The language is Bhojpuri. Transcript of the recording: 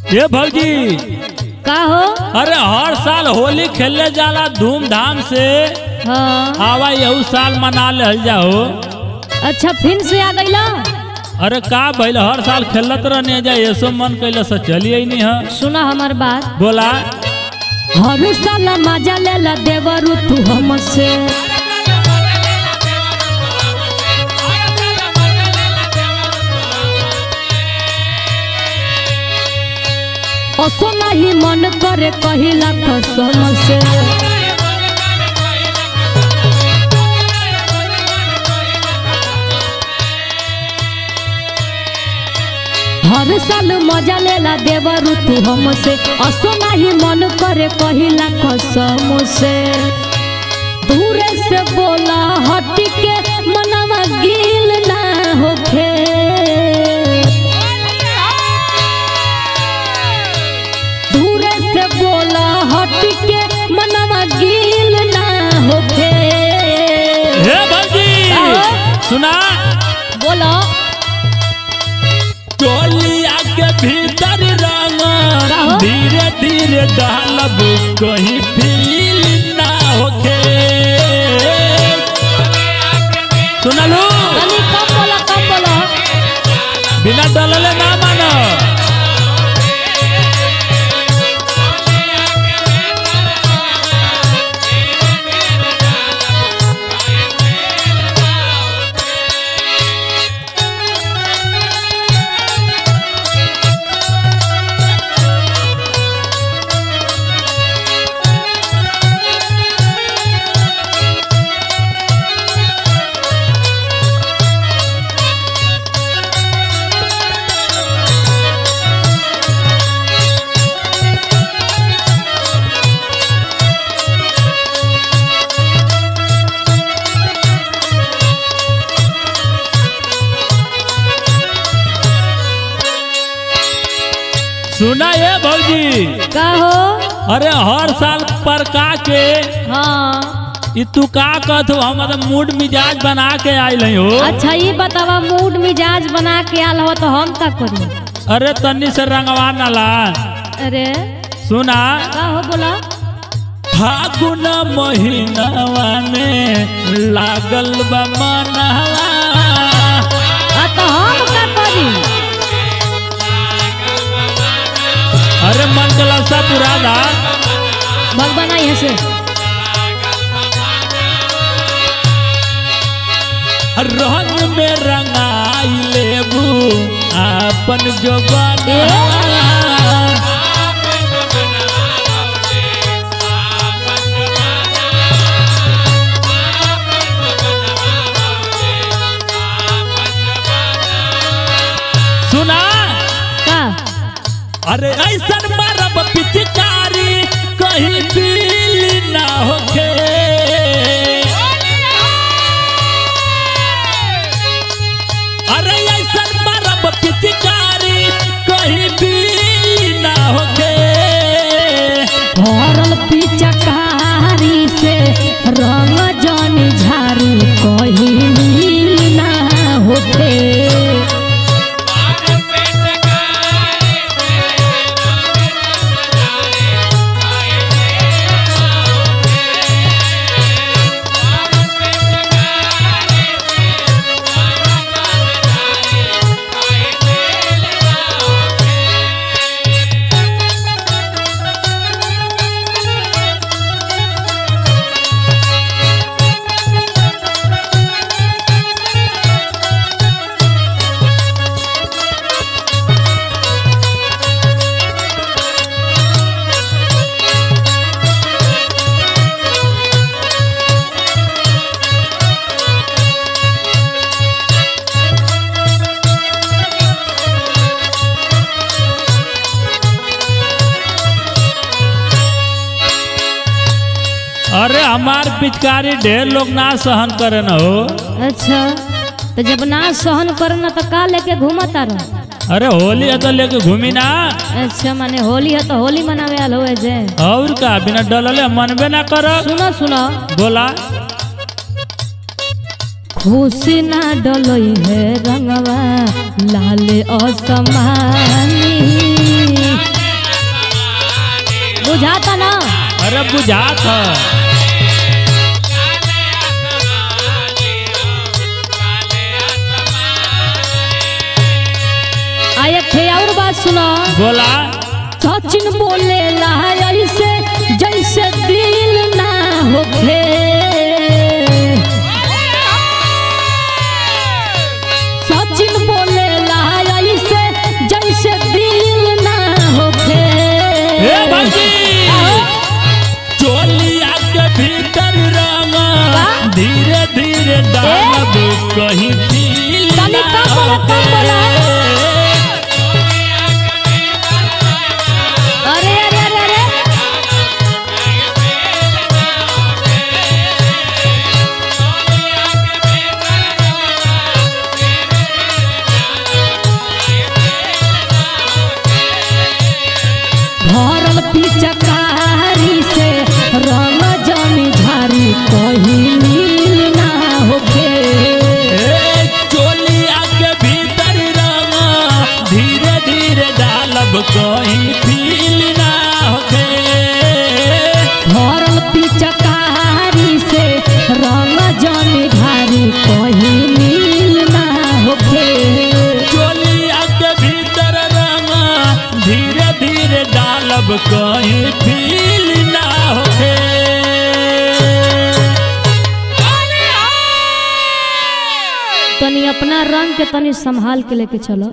ये भौजी का हो अरे हर साल होली खेलने जाला धूमधाम से हाँ आवा यहू साल मना लेल जाओ अच्छा फिर से आ गईला अरे का भइल हर साल खेलत रहने जा ऐसो मन कैले से चलिए नहीं है सुना हमार बात बोला हर साल मजा लेला देवरू तू हमसे असो नहीं मन करे कहिला कसम से हर साल मजा लेला देवरू तू हमसे असो नहीं मन करे कहिला कसम से दूरे से बोला हट के मनवा गिल ना होखे दूरे से बोला हट के मनवा गिल ना होखे हे भौजी आओ। सुना बोलो टोलिया के भीतर रंग कहो। धीरे धीरे डालब कहीं फील ना होके सुनलू तनी कम बोलो कम बोलो बिना डलले ना मानो सुना ये भौजी का हो अरे हर साल पर का के हाँ ई तू का कहत हो हम तो मूड मिजाज बना के आइल हई हो अच्छा ये बतावा मूड मिजाज बना के आल हो तो हम का करी अरे तन्नी से रंगवा नाला अरे सुना का हो बोला फागुन महीनावा में लागल बा मनवा आ तो हम का करी अरे मन के ललसा पूरा दा भगवान यहाँ से रंग में रंगाई लेबू आपन जो ए? सुना का अरे ऐसन मारब पिचकारी कहीं पीली ना होखे अरे ऐसन मारब पिचकारी कहीं पीली ना होखे भरल पिचकारी से रंग जन झारू कहीं मिल ना होते अरे हमार पिचकारी ढेर लोग ना सहन करे न हो अच्छा तो जब ना सहन करना तो का लेके घूमता रह अरे होली है तो लेके घूमी ना अच्छा माने होली है तो होली मनावे आल हुए जे और का बिना डलले मनबे ना कर सुनो सुनो बोला खुशी ना डलई है रंगवा लाल असमानी बुझाता ना अरे बुझात है आ एक ठे और बात सुनो बोला सचिन बोले ऐसे जैसे दिल ना होखे सचिन बोले ऐसे जैसे दिल ना होखे हे भौजी चोलिया के भीतर रंगा धीरे धीरे डालब कहीं फील तनी ना कम बोला, कम बोला। अरे अरे अरे अरे भरल पिचकारी से रंग जमी झारी कहीं नील ना होखे ए, चोलिया के भीतर रंगा धीरे धीरे डालब कहीं फील ना होखे भरल पिचकारी से रंग जमी झारी कहीं नील ना होखे चोलिया के भीतर रंगा धीरे धीरे डालब कहीं फील ना होखे तनी अपना रंग के तनी संभाल के लेके चलो